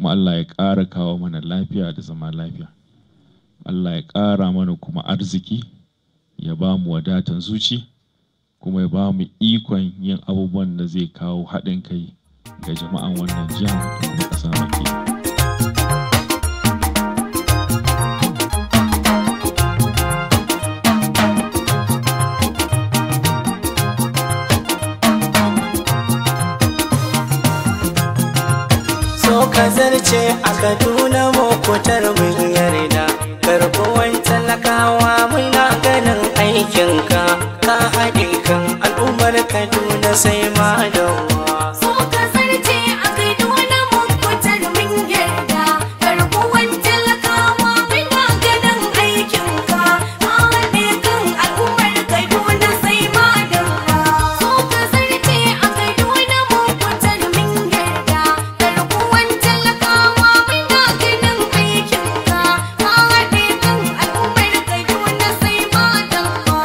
kuma Allah ya ƙara kawo mana lafiya da zama lafiya Allah ya ƙara mana kuma arziki ya ba mu wadatan zuci kuma ya ba mu ikon yin abubuwan da zai kawo haɗin kai ga jama'an wannan jihar da kuma ƙasa baki so ka zarce a kaduna mokutar mun yarda karbuwan talakawa muna ganin aikinka ka haɗe kan al'ummar kaduna sai ma dawa So ka zarce a Kaduna mun fitar mun yarda Garkuwan talakawa muna ganin aikinka Ka haɗe kan al'ummar Kaduna sai madalla So ka zarce a Kaduna mun fitar mun yarda Garkuwan talakawa muna ganin aikinka Ka haɗe kan al'ummar Kaduna sai madalla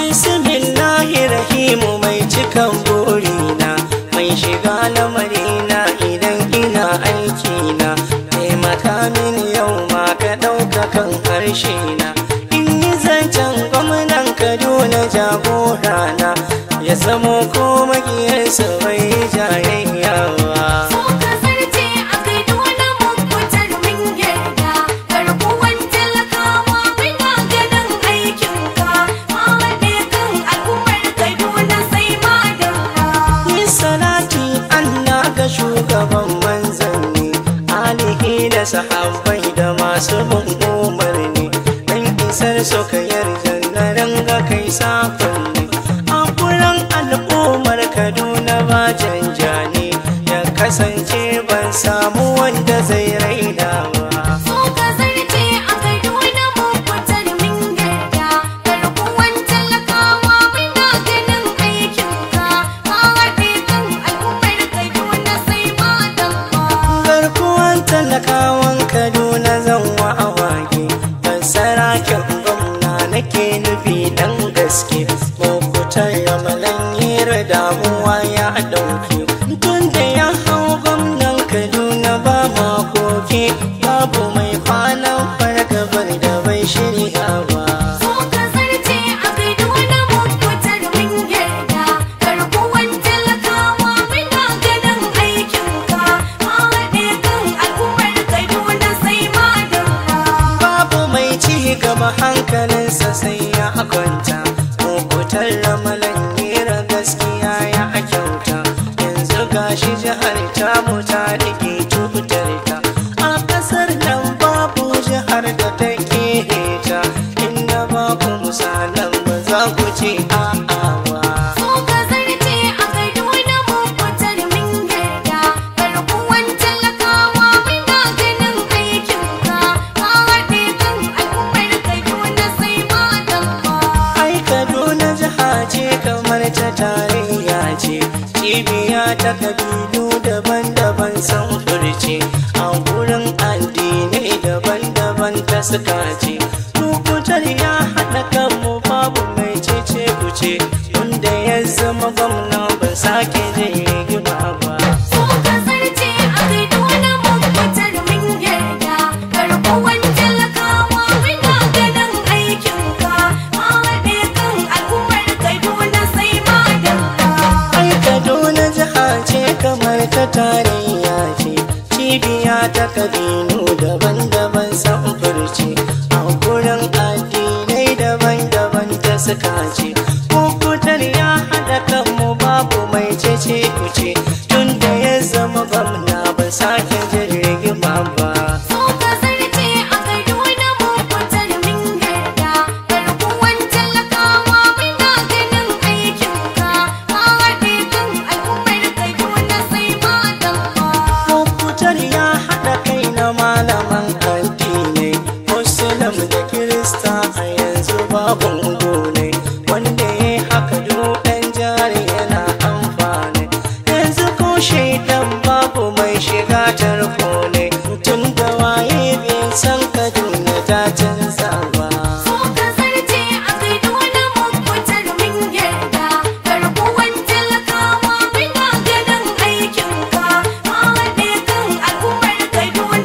bismillahi rahimu mai cikan burina mai shiga lamarina idan ina aikina taimaka mini yau ma ka ɗauka kan harshe na in yi zancen gwamnan kaduna jagorana ya zamo ko magiyarsa bai jayayyawa So ka zarce a Kaduna mun fitar mun yarda Garkuwan talakawa muna ganin aikinka Ka haɗe kan al'ummar Kaduna sai madalla Yi salati Allah ga shugaban manzanni alihi da sahabbai da masu bin umarni dan isar su ka yarda na ranga kai sakonni a kuran al'ummar Kaduna ba janjani ya kasance ban samu wanda zai raina ba So ka zarce a Kaduna mun fitar mun yarda Garkuwan talakawa muna ganin aikinka Ka haɗe kan al'ummar Kaduna sai madalla garkuwan talakawan kaduna zan wa awage fassara kyan gwamna nake nufi dan gaske mokutar yamalan hira damuwa ya dauke tun da ya hau gwamnan kaduna ba makoki babu mai kwanan fargabar da bai shirya ba So ka zarce a Kaduna mun fitar mun yarda Garkuwan talakawa muna ganin aikinka Ka haɗe kan al'ummar Kaduna sai madalla babu mai ci gaba hankalinsa sai ya kwanta mokutar ramalan nera gaskiya ya kyauta yanzu gashi jihar tamu ta rike tutar ta a kasar nan babu jihar da ta ta inda ba ku misalan ba za ku ce a'awa So ka zarce a Kaduna mun fitar mun yarda Garkuwan talakawa muna ganin aikinka Ka haɗe kan al'ummar Kaduna sai madalla ai kaduna jiha ce kamar ta tarayya ce cibiya ta kabilu daban-daban san furce a wurin addinai daban-daban ta suka ce lokutar ya haɗa kanmu babu mai cece kuce wanda ya zama gwamna ban sake jin rigima ba So ka zarce a Kaduna mun fitar mun yarda Garkuwan talakawa muna ganin aikinka Ka haɗe kan al'ummar Kaduna sai madalla ai kaduna jiha ce kamar ta tarayya ce cibiya ta kabilu daban-daban samfurci a gurin addinai daban-daban ta suka ce kukutar ya haɗa kanmu babu mai cece kuce tun da ya zama gwamna ba sake jin rigima ba So ka zarce a Kaduna mun fitar mun yarda Garkuwan talakawa muna ganin aikinka Ka haɗe kan al'ummar Kaduna sai madalla Kwamfutar ya haɗa kai na malaman addinai Muslim da Kirista a yanzu babu ne Wanda ya haka ɗan jari yana amfani Yanzu ko shaidan babu mai shiga tarko ne Tun da waye bai san Kaduna ta canza ba So ka zarce a Kaduna mun fitar mun yarda Garkuwan talakawa muna ganin aikinka Ka haɗe kan al'ummar Kaduna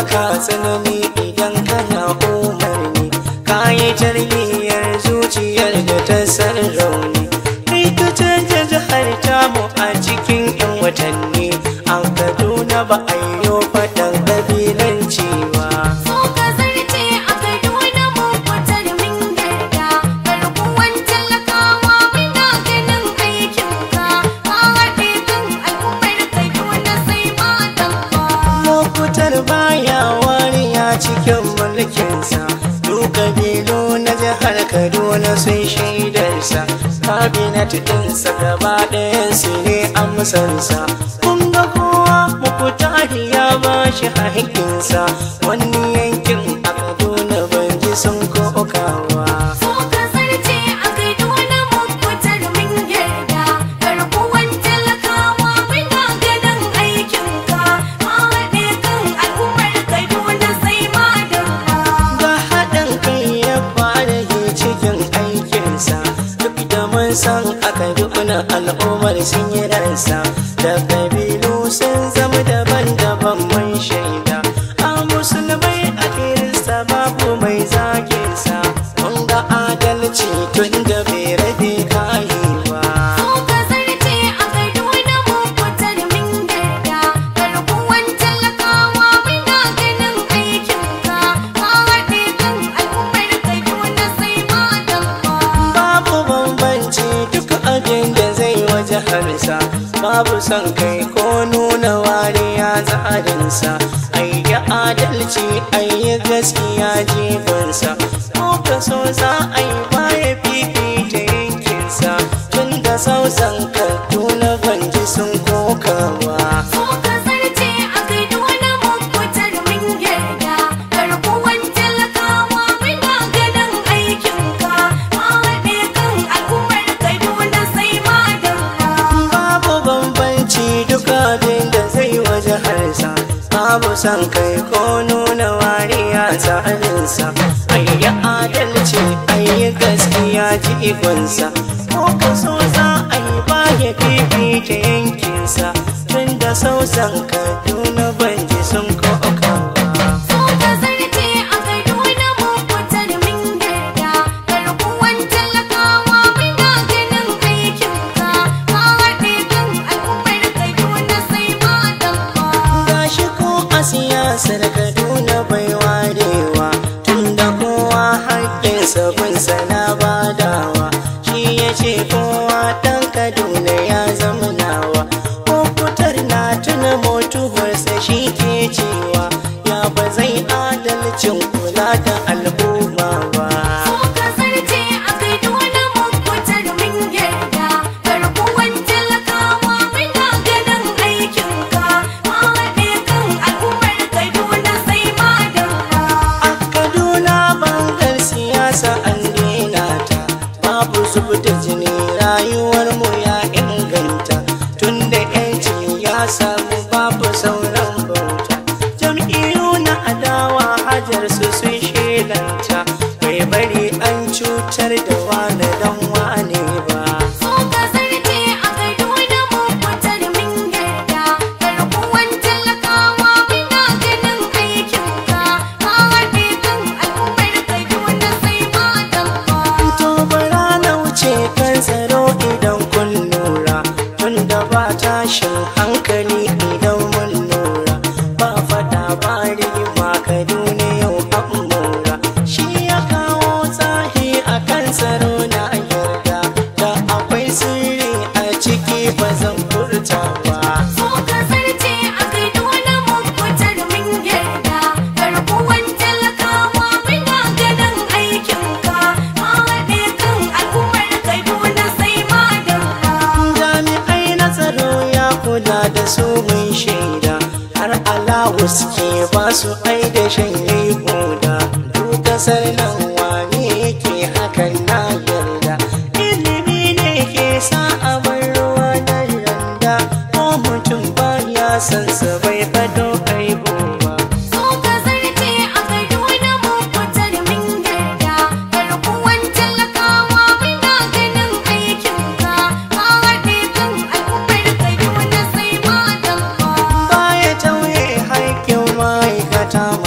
baka tsanani idan kana umarni ka yi tarbiyyar zuciyar da ta san rauni kai ka canja jihar tamu a cikin 'yan watanni a kaduna ba a yi faɗan ƙabilanci ba So ka zarce a Kaduna mun fitar min yarda Garkuwan talakawa muna ganin aikinka Ka haɗe kan al'ummar Kaduna sai madalla lokutar baya wariya cikin mulkinsa duk kabilu na jihar kaduna sun shaidarsa kabinet ɗinsa gaba ɗayansu ne amsarsa kun ga kowa mukutari ya ba shi haƙƙinsa wani yankin a kaduna ban ji sun kokawa So ka zarce a Kaduna mun fitar min yarda Garkuwan talakawa muna ganin aikinka Ka haɗe kan al'ummar Kaduna sai madalla ga haɗin kai ya fara yi cikin aikinsa duk da mun san aka dukkan al'ummar sun yi ransa da kabilu sun zama daban-daban mun shaida a musulmai a kirista babu mai zaginsa mun ga adalci tun da bai rabe kayi ba So ka zarce a Kaduna mun fitar min yarda Garkuwan talakawa muna ganin aikinka Ka haɗe kan al'ummar Kaduna sai madalla babu bambanci duk abin da zai waje harsa babu son kai ko nuna wariya tsarinsa ayi adalci ayi gaskiya jibansa ko ka so za a yi baya fifita yankinsa tun da sausan kaduna banji sun kokawa So ka zarce a Kaduna mun fitar min yarda Garkuwan talakawa muna ganin aikinka Ka haɗe kan al'ummar Kaduna sai madalla babu bambanci duk abin da zai waje harsa babu son kai ko nuna wariya tsarinsa ayi adalci ayi gaskiya jigonsa ko ka so za a yi baya fifita yankinsa tun da sausan kaduna banji sun kokawa So ka zarce a Kaduna mun fitar min yarda Garkuwan talakawa muna ganin aikinka Ka haɗe kan al'ummar Kaduna sai madalla gashi ko a siyasar kaduna bai warewa tunda kowa haƙƙinsa bin sana badawa shi ya ce kowa ɗan kaduna ya zama nawa ko fitar na tuna mutuwarsa shi ke cewa ya ba zai adalcin kula da al'umma ba So ka zarce a Kaduna mun fitar min yarda Garkuwan talakawa muna ganin aikinka Ka haɗe kan al'ummar Kaduna sai madalla A Kaduna bangar siyasa an daina ta babu zub da jini rayuwar mu ya inganta tunda yanci ya samu babu sauran bauta jam'iyyu na adawa hajar su sun shelanta bai bari an cutar da wane dan wane ba So ka zarce a Kaduna mun fitar min yarda Garkuwan talakawa muna ganin aikinka Ka haɗe kan al'ummar Kaduna sai madalla To bara na wuce kan tsaro idan kun lura Tunda ba tashin hankali idan mun lura Ba fada ba rigima Kaduna yau an mura Shi ya kawo tsahi a kan tsaro na yarda Da akwai sirri a ciki ba zan furta ba So ka zarce a Kaduna mun fitar min yarda Garkuwan talakawa muna ganin aikinka Ka haɗe kan al'ummar Kaduna sai madalla jami'ai na tsaro ya kula da su mun shaida har alawu suke ba su ai da shanye koda duk kasar nan wane yake hakan na yarda ilimi ne ke sa a bar ruwa da randa ko mutum ba ya san sa bai fado aibo ba So ka zarce a Kaduna mun fitar min yarda Garkuwan talakawa muna ganin aikinka Ka haɗe kan al'ummar Kaduna sai madalla baya tauye haƙƙin ma'aikata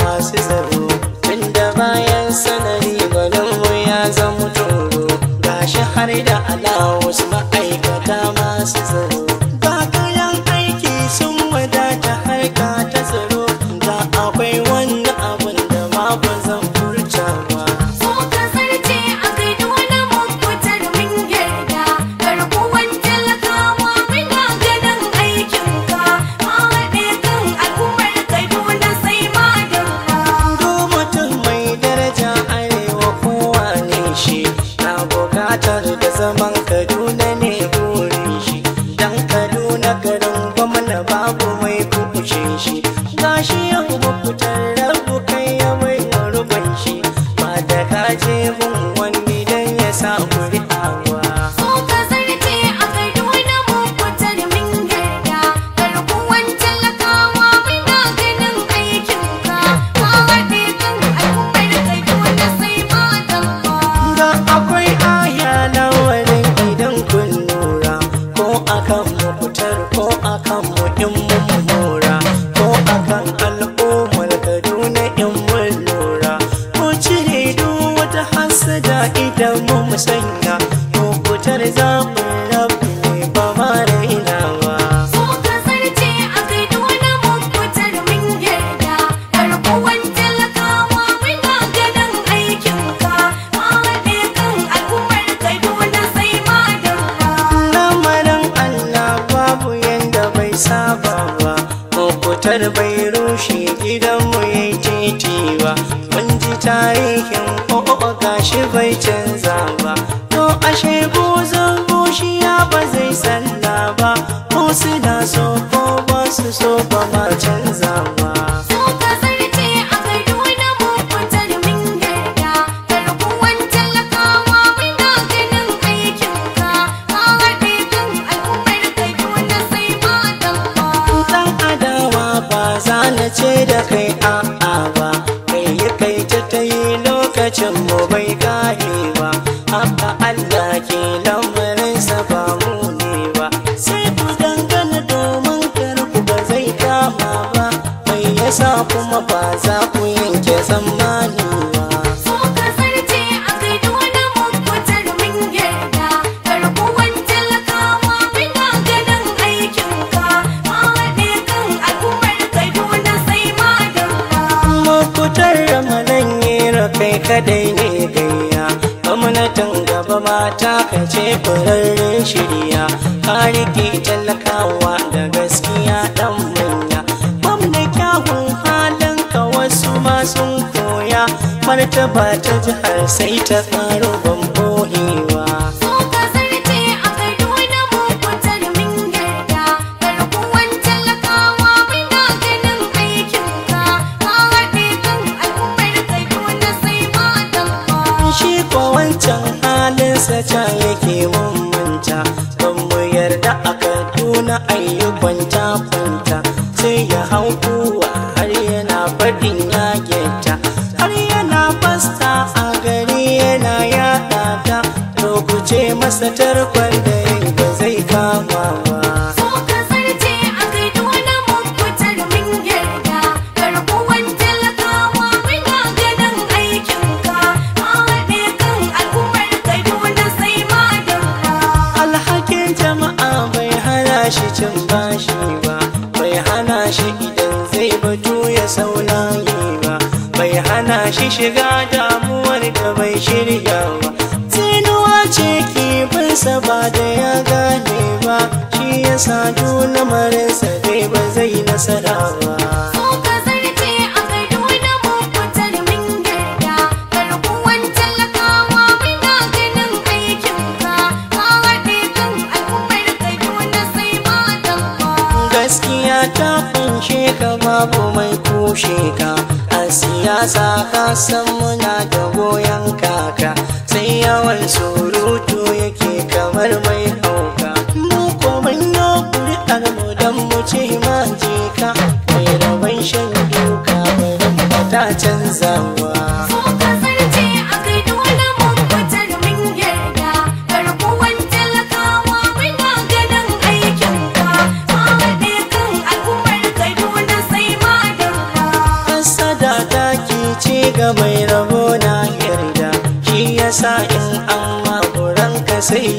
alawus ma'aikata masu tsaro ga kayan aiki sun wadata harka ta tsaro da akwai wani abun da ma ba zan furta ba So ka zarce a Kaduna mun fitar min yarda garkuwan talakawa muna ganin aikinka ka haɗe kan al'ummar Kaduna sai madalla. Do mutum mai daraja arewa kowa ne shi na bukatar da zaman Kaduna ne burin shi dan Kaduna garin gwamna babu mai kushe shi gashi yau mafitar rabu kai ya mai ruban shi ba da kaje mun wani dan ya sa kuri'awa So ka zarce a Kaduna mun fitar min yarda garkuwan talakawa muna ganin aikinka ka haɗe kan al'ummar Kaduna sai madalla. da akwai aya na wurin idan kun lura ko akan mu fitar ko akan mu in mun mura ko akan al'ummar kaduna in mun lura ko cire duk wata hasada idan mu musanya ko fitar zaɓin rabu ne ba ma rainawa So ka zarce a Kaduna mun fitar min yarda garkuwan talakawa muna ganin aikinka ka haɗe kan al'ummar Kaduna sai madalla. lamarin Allah babu yanda bai saba ba Mafutar bai rushe gidanmu ya yi titi ba Mun ji tarihin o'o gashi bai canza ba To ashe buzun bushiya ba zai salla ba Ko suna so ko ba su so ba ma canza ba So ka zarce a Kaduna mun fitar min yarda garkuwan talakawa muna ganin aikinka ka haɗe kan al'ummar Kaduna sai madalla. dan adawa ba za na ce da kai a'a ba kai yi kai ta ta yi lokacin mu bai kare ba haka Allah ke lamarinsa ba mu ne ba sai ku dangana domin kar ku ba zai kama ba mai yasa kuma ba za ku yanke tsammani ba So ka zarce a Kaduna mun fitar min yarda garkuwan talakawa muna ganin aikinka ka haɗe kan al'ummar Kaduna sai madalla. Mafutar ramadan yera kai kadai ne gayya gwamnatin gaba mata ka ce furarren shirya ka rike talakawa da gaskiya dan manya gwamna kyawun halin ka wasu ma sun koya martaba ta jihar sai ta tsaro ban bohewa So ka zarce a Kaduna mun fitar min yarda garkuwan talakawa muna ganin aikinka ka haɗe kan al'ummar Kaduna sai madalla. shi ko wancan halinsa can yake mun manta ban mu yarda a kaduna ayyukan ta kwanta sai ya hau kuwa har yana faɗin ya geta har yana fasta a gari yana yaɗa ta to ku ce masa tarkon da yayi ba zai kama ba So ka zarce a Kaduna mun fitar min yarda garkuwan talakawa muna ganin aikinka ka haɗe kan al'ummar Kaduna sai madalla. alhakin jama'a bai hana shi cin bashi ba bai hana shi idan zai batu ya saulayi ba bai hana shi shiga damuwar da bai shirya ba tsinuwa ce kifinsa ba da ya gane ba shi ya sa lamarinsa dai ba zai nasara ba So ka zarce a Kaduna mun fitar min yarda garkuwan talakawa muna ganin aikinka ka haɗe kan al'ummar Kaduna sai madalla. gaskiya ta kunshe ka babu mai kushe ka a siyasa ka san muna da goyon kaka sai yawan surutu yake kamar mai hauka mu ko mun yi kuri'ar mu don mu ce ma je ka mai rabon shan duka barin ba ta canzawa So ka zarce a Kaduna mun fitar min yarda garkuwan talakawa muna ganin aikinka ka haɗe kan al'ummar Kaduna sai madalla. Hassada ta ce ga mai rabo na yarda shi yasa in an makuranka sai ya yi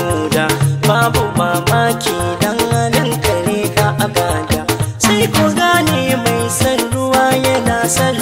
huda babu mamaki dan halin kare ka agada sai ku gane mai san ruwa yana san